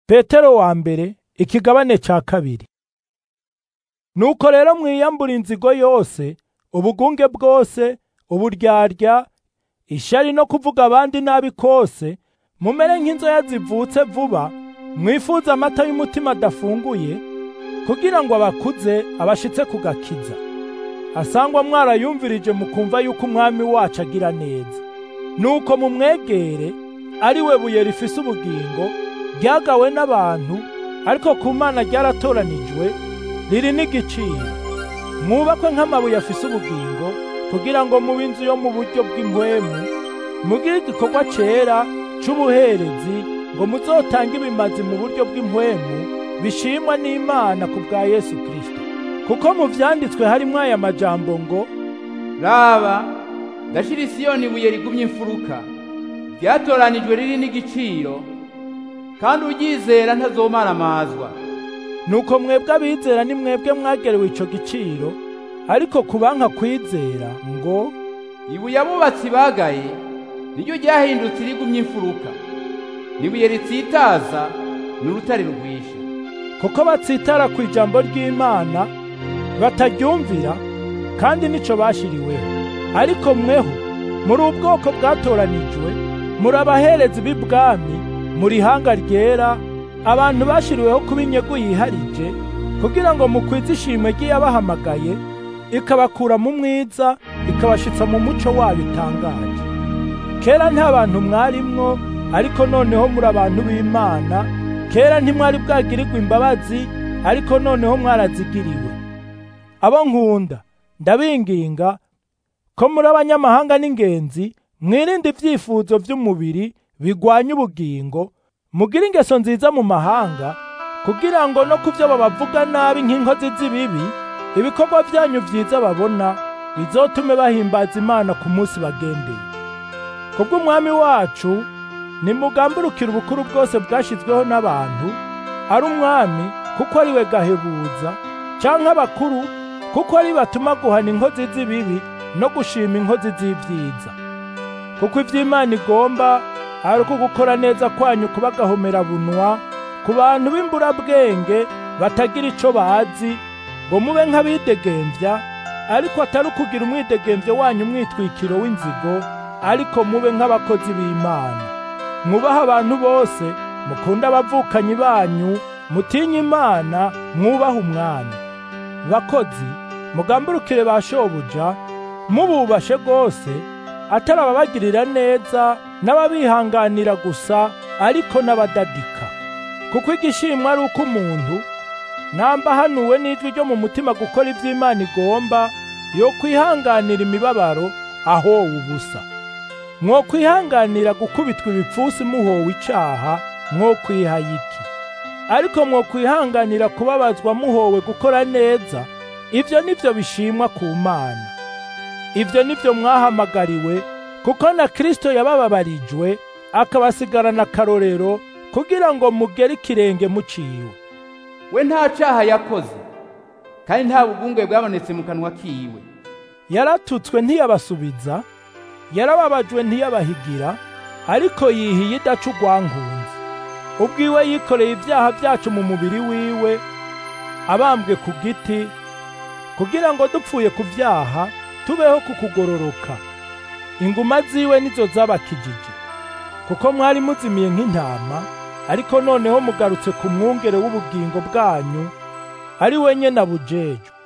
petero wa mbere ikigabane ca kabiri nuko rero mwiyambura inzigo yose ubugunge bwose uburyarya ishari no kuvuga abandi nabi kose mumere nk'inzoya zivutse vuba mwifuza amata y'umutima adafunguye kugira ngo abakuze abashitse kugakiza asangwa mwarayumvirije mukumva yuko umwami wacu agira neza nuko mumwegere ari we buye rifise ubugingo ryagawe n'abantu ariko ku mana ryaratoranijwe riri n'igiciro mwubakwe nk'amabuye afise ubugingo kugira ngo mube inzu yo mu buryo bw'impwemu mugire igikorwa cera c'ubuherezi ngo muzotange ibimazi mu buryo bw'impwemu bishimwa n'imana ku bwa yesu kristo kuko mu vyanditswe harimwo aya majambo ngo raba ndashira isiyoni ibuye rigumye imfuruka ryatoranijwe riri n'igiciro kandi uryizera ntazomaramazwa nuko mwebwe abizera ni mwebwe mwagerewe ico giciro ariko kubanka kwizera ngo ibuye abubatsi bagaye niryo ryahindutse irigumye imfuruka n'ibuye ritsitaza ni urutare rugwisha kuko batsitara ku ijambo ry'imana bataryumvira kandi nico bashiriweho ariko mweho muri ubwoko bwatoranijwe muri abaherezi b'ibwami muri hanga ryera abantu bashiriweho kuba inyegu yiharije kugira ngo mukwize ishimwe ry'iyabahamagaye ikabakura mu mwiza ikabashitsa mu muco wayo utangaje kera nta bantu mwarimwo ariko noneho muri abantu b'imana kera ntimwari bwagirirwa imbabazi ariko noneho mwarazigiriwe abo nkunda ndabinginga ko muri abanyamahanga n'ingenzi mwirinde ibyifuzo by'umubiri bigwanya ubugingo mugire ingeso nziza mu mahanga kugira ngo no ku byo babavuga nabi nk'inkozi z'ibibi ibikorwa byanyu byiza babona bizotume bahimbaza imana ku munsi bagendeye kubw'umwami wacu nimugamburukire ubukuru bwose bwashyizweho n'abantu ari umwami kuko ari we gahebuza canke abakuru kuko ari batuma guhana inkozi z'ibibi no gushima inkozi z'ibyiza kuko ivy'imana igomba ari uko gukora neza kwanyu kuba bunwa ku bantu b'imburabwenge batagira ico bazi ngo mube nk'abidegemvya ariko atari ukugira umwidegemvyo wanyu umwitwikiro w'inzigo ariko mube nk'abakozi b'imana mwubaha abantu bose mukunde abavukanyi banyu mutinye imana mwubaha umwami bakozi mugamburukire ba shobuja mububashe rwose atari ababagirira neza n'ababihanganira gusa ariko n'abadadika kuko igishimwa ari uko umuntu namba hanuwe n'ijwi ryo mu mutima gukora iby'imana igomba yo kwihanganira imibabaro ahowe ubusa mwo kwihanganira gukubitwa ibipfusi muhowe icaha mwo kwihaye iki ariko mwo kwihanganira kubabazwa muhowe gukora neza ibyo nibyo bishimwa ku mana ibyo nibyo mwahamagariwe kuko na Kristo yabababarijwe akabasigarana akarorero kugira ngo mugere ikirenge muciwe we nta caha yakoze kandi nta bugunge bwabonetse mu kanwa kiwe yaratutswe ntiyabasubiza yarababajwe ntiyabahigira ariko yihiye idaca urwankunzi ubwiwe yikoreye ibyaha byacu mu mubiri wiwe abambwe ku giti kugira ngo dupfuye ku byaha tubeho ku kugororoka inguma ziwe nizo zabakijije kuko mwari muzimiye nk'intama ariko noneho mugarutse ku mwungere w'ubugingo bwanyu ari we nyene abujejwe